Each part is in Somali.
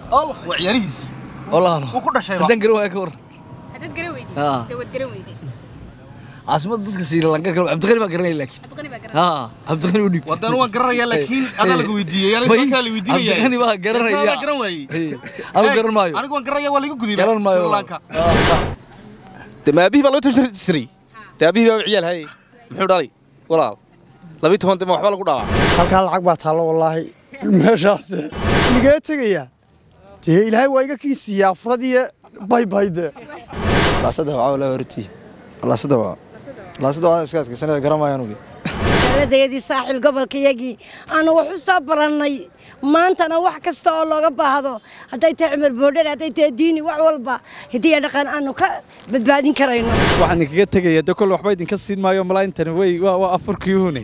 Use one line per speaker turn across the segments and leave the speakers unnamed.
allah waa ciyaarihiisii
walaalo
wuu ku dhashayba
haddaan garan waaya ka war
haddaad garan weyday
Haa.
dee waad garan weyday
caasimada dadka Sri Lanka kale cabdiqani baa garanaya laakiin
cabdiqani baa garan
haa cabdiqani u dhiib
wadaan waan garanayaa laakiin adaa lagu weydiiyey yaa
May,
laysa kaa la weydiinaya
cabdiqani baa garanaya
garan waayey
Hey, anigu garan maayo
anigu waan garanaya waa lagu gudiyay
garan maayo
Sri Lanka
Ah,
de ma aabihii baa loo tirtir jiray de aabihii baa ciyaal hayay muxuu dhalay walaal labii toban de ma waxba lagu dhaawaa
halkaa lacag baa taallo wallaahi meeshaas nigee tegaya dee ilaahay waa iga kii siiya afradiyo baybayde laasada waa la horti laasada waa laasada waa iska adkaysanaya garamaya anugu
dowladayadii saaxil gobolkayagii aanu wax u soo barannay maantana wax kasta oo looga baahdo hadday tahay cumar boodhar hadday tahay diini wax walba hidiya dhaqan aanu ka badbaadin karayno
waxaan idinkaga tegaya de kole waxba idinka siin maayo malaayintani wey waa waa afurkii hune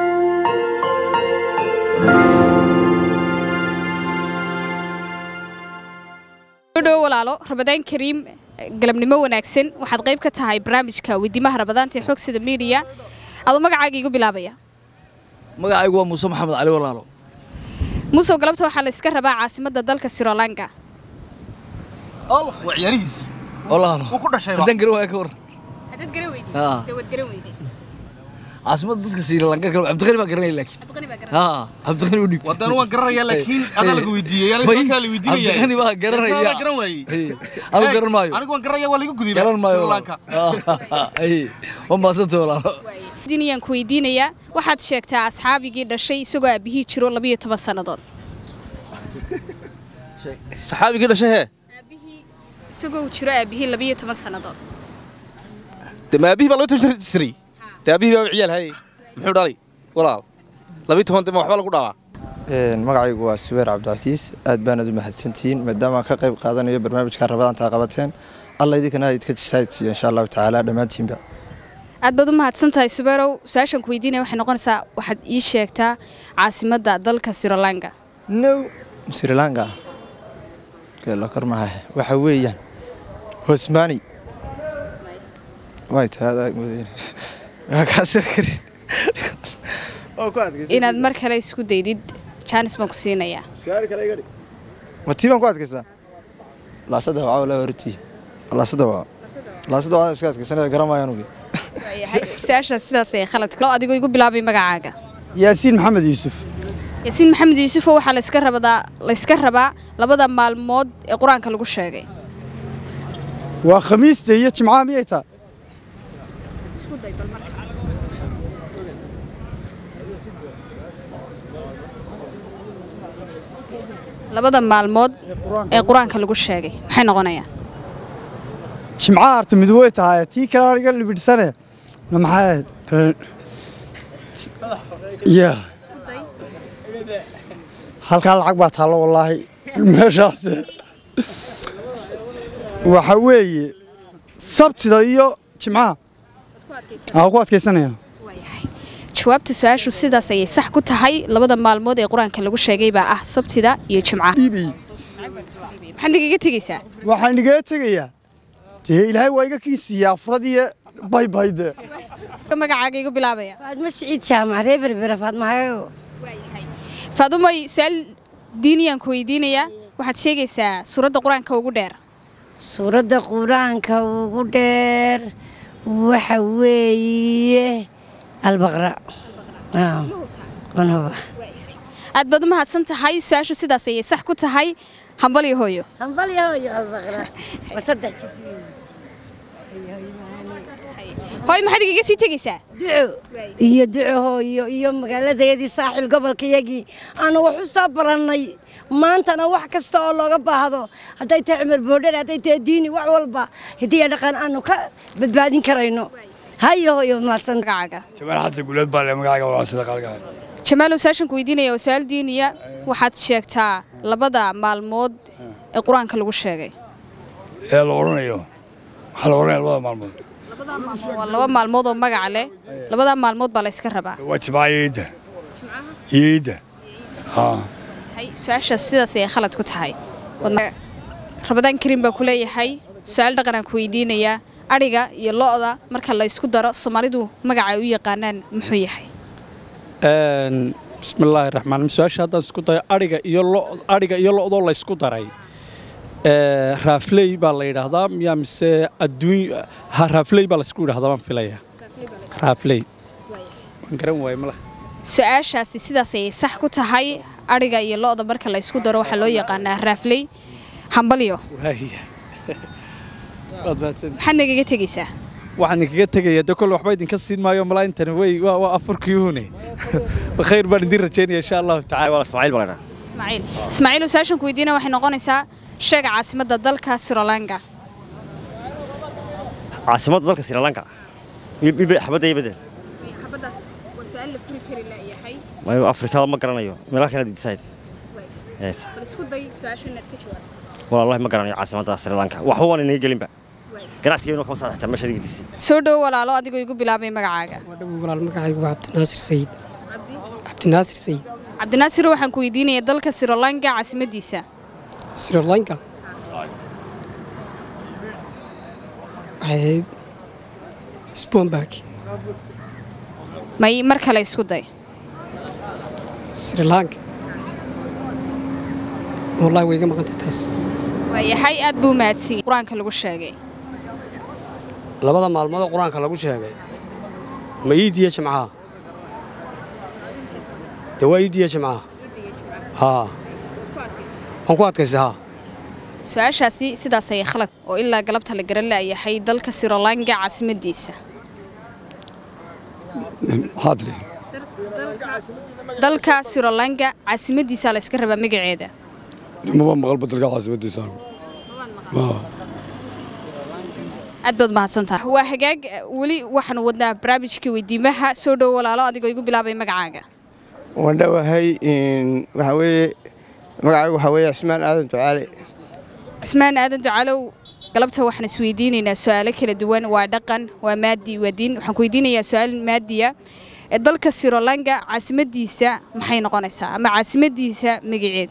dhow walaalo rabadaan kariim galabnimo wanaagsan waxaad qayb ka tahay barnaamijka weydiimaha rabadaanta ee xogsida miidiya adoo magacaaga igu bilaabaya
magacaygu waa muuse maxamed cali walaalo
musow galabta waxaa la iska rabaa caasimadda dalka sri lanka
allah waa ciyaarihiisii
walaalo
wuu ku dhashayba
haddaan garan waaya ka war
haddaad garan weyday
Haa.
dee waad garan weyday
caasimada dadka Sri Lanka kale cabdiqani baa garanaya laakiin
cabdiqani baa garan
haa cabdiqani u dhiib
wadaan waan garanayaa laakiin adaa lagu weydiiyey yaa
May,
laysa kaa la weydiinaya
cabdiqani baa garanaya
adaa garan waayey
Hey, anigu garan maayo
anigu waan garanaya waa lagu gudiyay
garan maayo
Sri
walaalo.
Lanka
Ah, hey, waa maasanta walaalo
diniyaan ku weydiinayaa waxaad sheegtaa asxaabigii dhashay isagoo aabihii jiro labiyo toban sannadood
saxaabigii dhashay hee
aabihii isagoo uu jiro aabihii labiyo toban sannadood
de ma aabihii baa loo tirtir jiray de aabihii baa ciyaal hayay muxuu dhalay walaal labii toban de ma waxba lagu dhaawaa
magacaygu waa subeer cabdicasiis aad baanad u mahadsantihiin maadaama aan ka qayb qaadanayo barnaamijka rabadaanta qabateen alla idinkana idka jisaadsiiyo insha allahu tacaala dhammaantiinba
aad baad u mahadsan tahay subeerow su-aashan ku weydiinaya waxay noqonaysaa waxaad ii sheegtaa caasimadda dalka sri lanka
no sri lanka la kor maha waxa weeyaan hosmani way tahay waa kaasoo karin oo ku adkaysan
inaad mar kale isku daydid jaanis baan ku siinayaa
su'aal kale iga dhig ma tii baan ku adkaystaa laasada waa la horti laasada waa laasada waa iska adkaysanaya garamaya anugu
waayahay su-aashaas sidaas ay khalad lo adigoo igu bilaabay magacaaga
yaasiin maxamed yuusuf
yaasiin maxamed yuusufoo waxaa layska rabadaa layska rabaa labada maalmood ee qur-aanka lagu sheegay
waa khamiista iyo jimcaha miyay taa
labada maalmood ee qur-aanka lagu sheegay maxay noqonayaan
jimcaha arta mid way tahay tii kale iga libidhsane maxay ya halkaa lacag baa taallo wallaahi meeshaas waxa weeye sabtida iyo jimcaha aa ku adkaysanaya
jawaabta su-aashu sidaas ayay sax ku tahay labada maalmood ee qur-aanka lagu sheegay baa ah sabtida iyo jimcaha
dhiibay
maxaad nagaga tegeysaa
waxaan nigee tegayaa dee ilaahay waa iga kii siiya afradiyo baybayde
magacaaga igu bilaabaya
faadmo siciid jaamac reer berbera faadmo hagago
faadumoy su-aal diiniyaan ku weydiinayaa waxaad sheegaysaa suuradda qur-aanka ugu dheer
suuradda qur-aanka ugu dheer waxa weeye albaqra Ah, wanhuba
aad baad u mahadsan tahay su-aashu sidaas ayay sax ku tahay hambal iyo hooyo
hambalya hooyo albaqra waa saddex jis
hooyo maxaad igaga sii tegaysaa
duco iyo duco hooyo iyo magaaladayadii saaxil gobolkayagii aanu wax u soo barannay maantana wax kasta oo looga baahdo hadday tahay cumar boodhar hadday tahay diini wax walba hidiya dhaqan aanu ka badbaadin karayno hayo hooyo mahadsan
magacaaga
jamaal xasan guuleed baa le magacayga walaasada qaalka
jamaalow su-aashan ku weydiinaya oo su-aal diiniya waxaad sheegtaa labada maalmood ee qur-aanka lagu sheegay
ee la odhanayo waxaa la odhanaya labada maalmood
waa laba maalmood oo magaca leh labadaa maalmood baa la yska rabaa
waa jimcaha iyo iidda iyo iidda haa
Hay, su-aashaas sidaas ayay khalad ku tahay Wadna- rabadaan kariim baa ku leeyahay su-aal dhaqanaan ku weydiinayaa adhiga iyo lo-da marka la isku daro soomaalidu magaca ay u yaqaanaan muxuu yahay
bismillaahi raxmaan su-aasha haddaan isku dayo adhiga iyo lo adhiga iyo lo-doo laysku daray Ee, raafley baa la yidhaahdaa miyaa mise adduun ha raafley baa laysku yidhaahdaa baan filayaa raafley waan garan waaye malaha
su-aashaasi sidaas ayay sax ku tahay adhiga iyo lo-da marka la ysku daro waxaa loo yaqaanaa raafley hambalyo
waaya waad mahadsan
maxaad nagaga tegaysaa
waxaan idinkaga tegayaa de kole waxba idinka siin maayo malaa intani way waa waa afurkii hune khayr baan idin rajaynaya insha allahu tacala
ismaaciil baa ladhaa
ismaaciil ismaaciil su-aashan ku weydiina waxay noqonaysaa sheega caasimadda dalka srilanka
caasimadda dalka sri lanka xabadda iyo bedel
xabadaas waa su-aal la furi kari layahay
mayo afrikada ma garanayo meelaha kale decide yes
bal isku day su-aasha inaad ka jawaabto
wallahi ma garanayo caasimadda sri lanka waxba waan inaga gelinba ganacsigeenu kama saadaxta meesha adiga disi
soo dhowo walaalo adigoo igu bilaabay magacaaga
walaal magacaygu waa cabdinaasir sayid cabdinaasir sayid
cabdinaasir waxaan ku weydiinaya dalka srilanka caasimadiisa
sri lanka waxay ahayd sponbak
may mar kale isku day
sri lanka wallahi way iga maqantay taas
waayahay aad buu mahadsan qur-aanka lagu sheegay
labada maalmood oo qur-aanka lagu sheegay ma iidiya jimcaha de waa iidiya jimcaha haa waan ku adkaystay haa
su-aashaasi sidaas ayay khalad oo ilaa galabta la garan laayahay dalka srilanka caasimadiisa
maxaa tidhi
dalka srilanka caasimadiisa la iska rabaa magaceeda
nimaba maqal badalka caasimadiisa
aad baad mahadsantaha waa hagaag weli waxaanu wadnaa barnaamijkii weydiimaha soo dhowo walaalo adigoo igu bilaabay magacaaga
waan dhowahay waxaa weeye magacaygu waxaa weeye cismaan aadan ducaale
cismaan aadan ducalow galabta waxaan isweydiinaynaa su-aalo kala duwan waa dhaqan waa maadi waa diin waxaan ku weydiinayaa su-aal maadiya ee dalka srilanka caasimadiisa maxay noqonaysaa ama caasimadiisa magaceed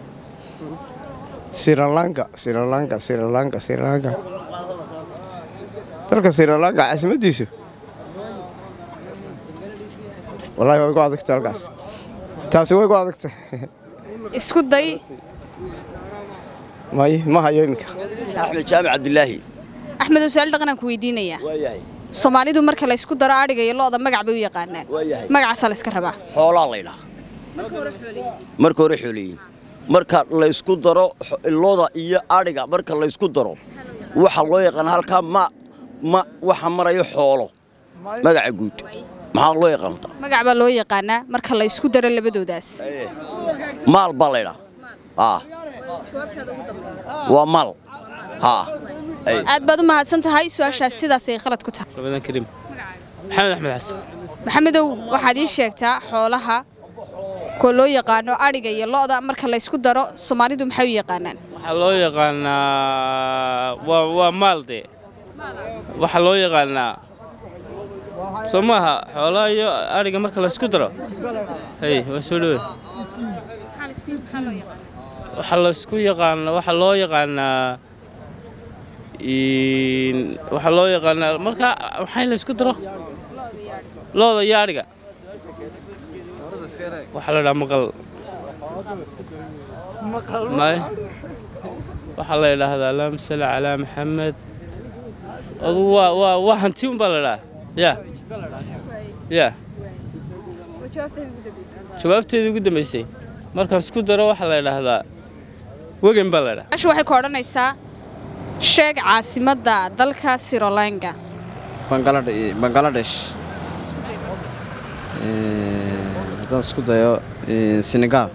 srilanka srilanka srilanka srilanka dalka srilanka caasimadiisu wallahi way ku adagtay halkaas taasi way ku adagtay
isku day
may ma hayo iminka
axmed jaamac cabdilaahi
axmed oo su-aal dhaqan aan ku weydiinayaa
waayahay
soomaalidu marka la isku daro adhiga iyo lo-da magac bay u yaqaanaan
waayahay
magacaasaa la iska rabaa
xoolaa laydhaa marka hore xooliyiin marka la isku daro xo- looda iyo adhiga marka la isku daro waxa loo yaqaana halkaa ma ma waxa marayo xoolo magaca guud maxaa loo yaqaantaa
magac baa loo yaqaanaa marka la isku daro labadoodaas
maal baa laydhaa aa waa maal haa ay
aad baad u mahadsan tahay su-aashaas sidaas ay khalad ku tahay
رمضان كريم محمد أحمد حسن
maxamedow waxaad ii sheegtaa xoolaha kuwa loo yaqaano adhiga iyo lo-da marka la isku daro soomaalidu maxay u yaqaanaan
waxaa loo yaqaanaa waa waa maal dee waxaa loo yaqaanaa soo maaha xoolaha iyo adhiga marka la isku daro hay waa soo dhowe waxaa la isku yaqaanaa waxaa loo yaqaanaa in- waxaa loo yaqaanaa marka maxay la isku daro looda iyo adhiga waxaa la dhahaa maqal may waxaa la yidhaahdaa allahuma salli calaa maxamed adu waa waa waa hanti un baa la dhahaa ya ya jawaabteedii ugu dambaysay markaan isku daro waxaa la yidhaahdaa wegan baa la dhahaa
asha waxay ku odhanaysaa sheeg caasimadda dalka srilanka
bangaladesh haddaan isku dayo senegal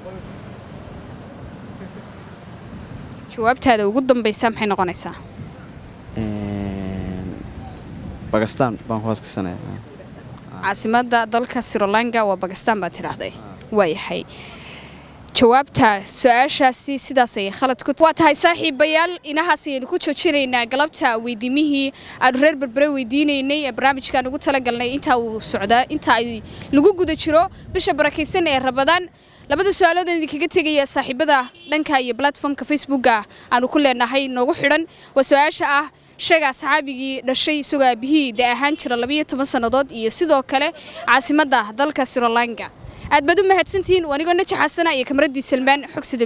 jawaabtaada ugu dambaysa maxay noqonaysaa
bakistan baan ku adkaysanaya
caasimadda dalka srilanka waa bakistan baad tidhaahday waayahay jawaabta su-aashaasi sidaas ayay khalad ku waa tahay saaxiibayaal inahaas ayaynu ku joojinaynaa galabta weydiimihii aanu reer berbere weydiinaynay ee barnaamijkaan ugu talagalnay intaa uu socdaa inta ay lagu guda jiro bisha barakaysan ee rabadaan labada su-aalood aan idinkaga tegaya saaxiibada dhanka iyo platformka facebooka aanu ku leenahay noogu xidhan waa su-aasha ah sheega asxaabigii dhashay isagoo aabihii da ahaan jira labayo toban sannadood iyo sidoo kale caasimadda dalka srilanka aad baad u mahadsantihiin wanigoo najaxasana iyo kamaradii salmaan xogsida